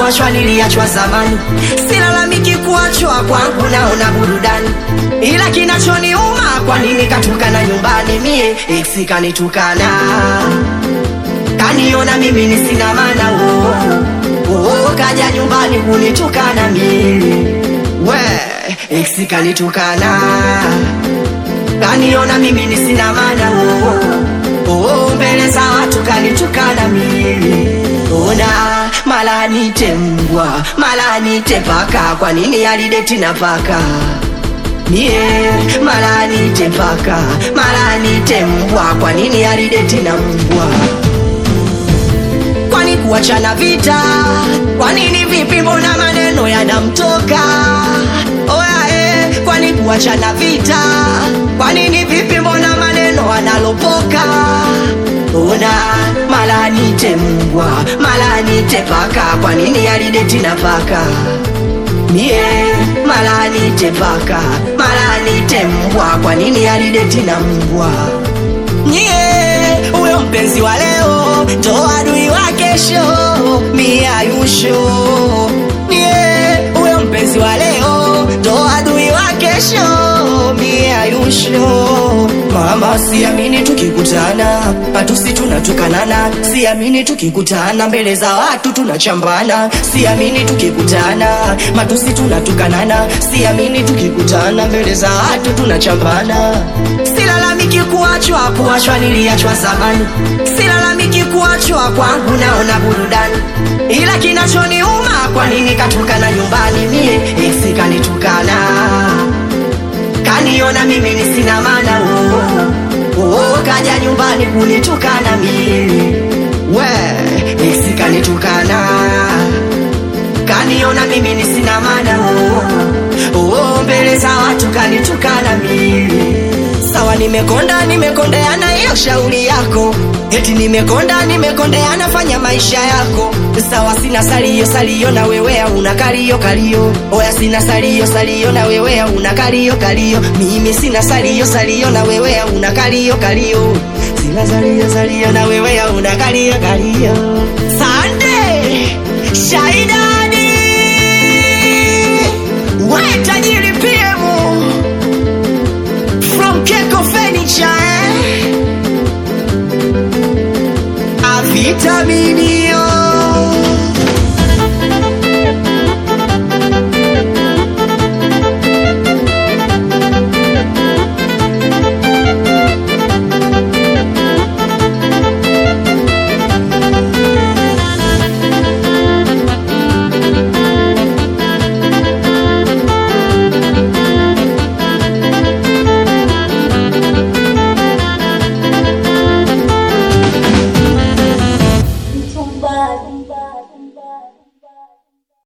kuachwa niliachwa zamani, silalamiki kuachwa kwangu, naona burudani, ila kinachoniuma kwa nini katukana nyumbani, mie ex kanitukana, kaniona mimi ni sina maana oh, oh, kaja nyumbani kunitukana mimi we ex kanitukana, kaniona mimi ni sina maana oh, oh, mbele za watu kanitukana mimi ona mala nite mbwa mala nite paka kwa nini alideti na paka mie mala nite paka mala nite mbwa kwa nini alideti na mbwa kwani kuachana vita kwa nini vipi mbona maneno yanamtoka oya eh, kwani kuachana vita kwa nini vipi mbona maneno analopoka ona mala nite mbwa mala nite paka kwa nini alideti na paka mie mala nite paka mala nite mbwa kwa nini alideti na mbwa nyie huyo mpenzi wa leo ndo adui wa kesho mie ayusho nyie huyo mpenzi wa leo ndo adui wa kesho mie ayusho mama siamini tukikutana matusi tunatukanana siamini tukikutana mbele za watu tunachambana siamini tukikutana matusi tunatukanana siamini tukikutana mbele za watu tunachambana silalamiki kuachwa kuachwa niliachwa zamani silalamiki kuachwa kwangu naona burudani ila kinachoniuma kwa nini katukana nyumbani mie ex kanitukana kaniona mimi ni sina maana oh, oh, kaja nyumbani kunitukana mimi we ex kanitukana kaniona mimi ni sina maana oh, oh, mbele za watu kanitukana mimi sawa nimekonda nimekondeana hiyo shauri yako eti nimekonda nimekondeana fanya maisha yako sawa sina salio salio na wewe una kalio kalio oya sina salio salio na wewe una kalio kalio mimi sina salio salio na wewe una kalio kalio sina salio salio na wewe una kalio kalio sande shaidani we tajiri piemu from Keko Furniture eh? A vitamini